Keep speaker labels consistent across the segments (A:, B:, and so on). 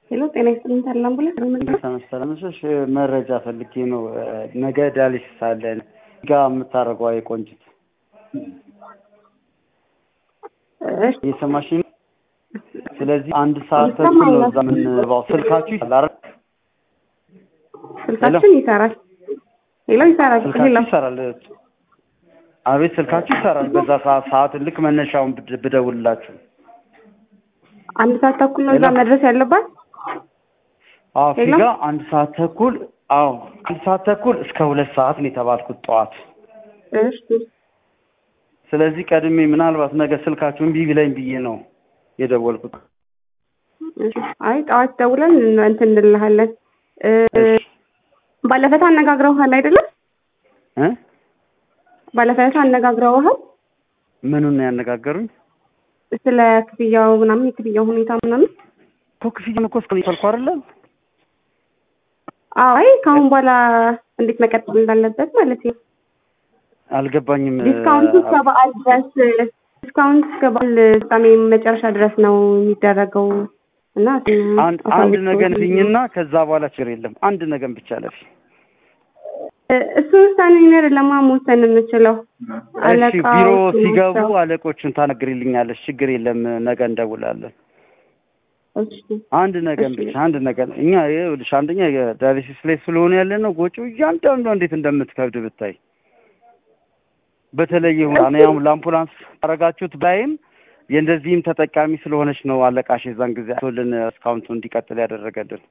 A: ሄሎ ጤና ይስጥልኝ ታዲያ አምቡላንስ
B: መሰለምሽ መረጃ ፈልጌ ነው። ነገ ዳያሊሲስ አለን ጋ የምታደርገዋ የቆንጅት
A: እሺ
B: እየሰማሽ ነው? ስለዚህ አንድ ሰዓት ተኩል ነው እዛ የምንባው። ስልካችሁ ይሰራል አይደል?
A: ስልካችን ይሰራል። ሄሎ ይሰራል። ሄሎ
B: ስልካችሁ ይሰራል። አቤት ስልካችሁ ይሰራል። በዛ ሰዓት ሰዓት ልክ መነሻውን ብድ- ብደውልላችሁ
A: አንድ ሰዓት ተኩል ነው እዛ
B: ሄሎ።
A: መድረስ ያለባት።
B: አዎ
A: ሄሎ።
B: ፊጋ አንድ ሰዓት ተኩል አዎ አንድ ሰዓት ተኩል እስከ ሁለት ሰዓት ነው የተባልኩት ጠዋት።
A: እሺ
B: ስለዚህ ቀድሜ ምናልባት ነገ ስልካችሁ እምቢ ቢለኝ ብዬ ነው የደወልኩት።
A: እሺ። አይ ጠዋት ደውለን እንትን እንልሃለን። እ፣
B: እሺ
A: ባለፈታ አነጋግረውሃል አይደለም?
B: እ
A: ባለፈታ አነጋግረውሃል
B: ምኑን ነው ያነጋገሩኝ?
A: ስለ ክፍያው ምናምን የክፍያው ሁኔታ ምናምን?
B: እኮ ክፍያውን እኮ እስከ ይፈልኩ አይደለም
A: አዎ አይ ከአሁን በኋላ እንዴት መቀጠል እንዳለበት ማለት ነው።
B: አልገባኝም።
A: ዲስካውንቱ እስከ በዓል ድረስ ዲስካውንት እስከ በዓል ፍጻሜ መጨረሻ ድረስ ነው የሚደረገው እና
B: አንድ አንድ ነገር ልኝና ከዛ በኋላ ችግር የለም። አንድ ነገር ብቻ ለፊ
A: እሱ ውሳኔ ነገር ለማመወሰን የምችለው
B: እሺ ቢሮ
A: አለቃዎች
B: ሲገቡ
A: ናቸው።
B: አለቆቹን ታነግሪልኛለሽ። ችግር የለም። ነገ እንደውላለን።
A: እሺ
B: አንድ ነገር
A: እሺ።
B: ብቻ አንድ ነገር እኛ ይኸውልሽ፣ አንደኛ የዳያሊሲስ ላይ ስለሆነ ያለ ነው ጎጪው እያንዳንዱ እንዴት እንደምትከብድ ብታይ። በተለየ ሁኔታ እኔ አሁን ለአምቡላንስ አረጋችሁት ባይም የእንደዚህም ተጠቃሚ ስለሆነች ነው አለቃሽ የዛን ጊዜ ቶልን እስካውንቱ እንዲቀጥል ያደረገልን።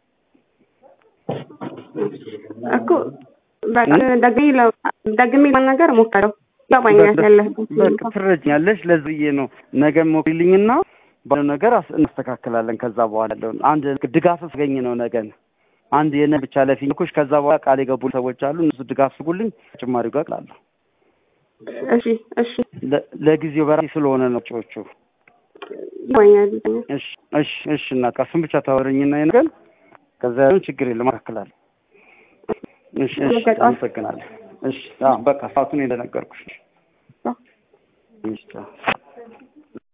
A: እኮ በቃ ደግሜ ለ- ደግሜ ለመናገር እሞክራለሁ። ይገባኛል ያለህበት
B: በቃ
A: ሁኔታ።
B: ትረጅኛለሽ። ለዚህ ነው ነገ ሞክሪልኝና ባለው ነገር አስ- እናስተካክላለን። ከዛ በኋላ ያለውን አንድ ድጋፍ ስገኝ ነው ነገን አንድ የነ ብቻ ለፊኩሽ ከዛ በኋላ ቃል የገቡ ሰዎች አሉ። እነሱ ድጋፍ ስጉልኝ ተጨማሪው ጋር እላለሁ።
A: እሺ እሺ
B: ለ- ለጊዜው በራሴ ስለሆነ ነው ጮቹ።
A: ይገባኛል ይገባኛል።
B: እሺ እሺ እሺ እናት እሱን ብቻ ታወሪኝና የነገር ከዛ ያለውን ችግር የለም አስተካክላለሁ። እሺ እሺ
A: ነገ ጠዋት
B: አመሰግናለሁ። እሺ አዎ በቃ ሰዓቱን እንደነገርኩሽ። እሺ ቻው።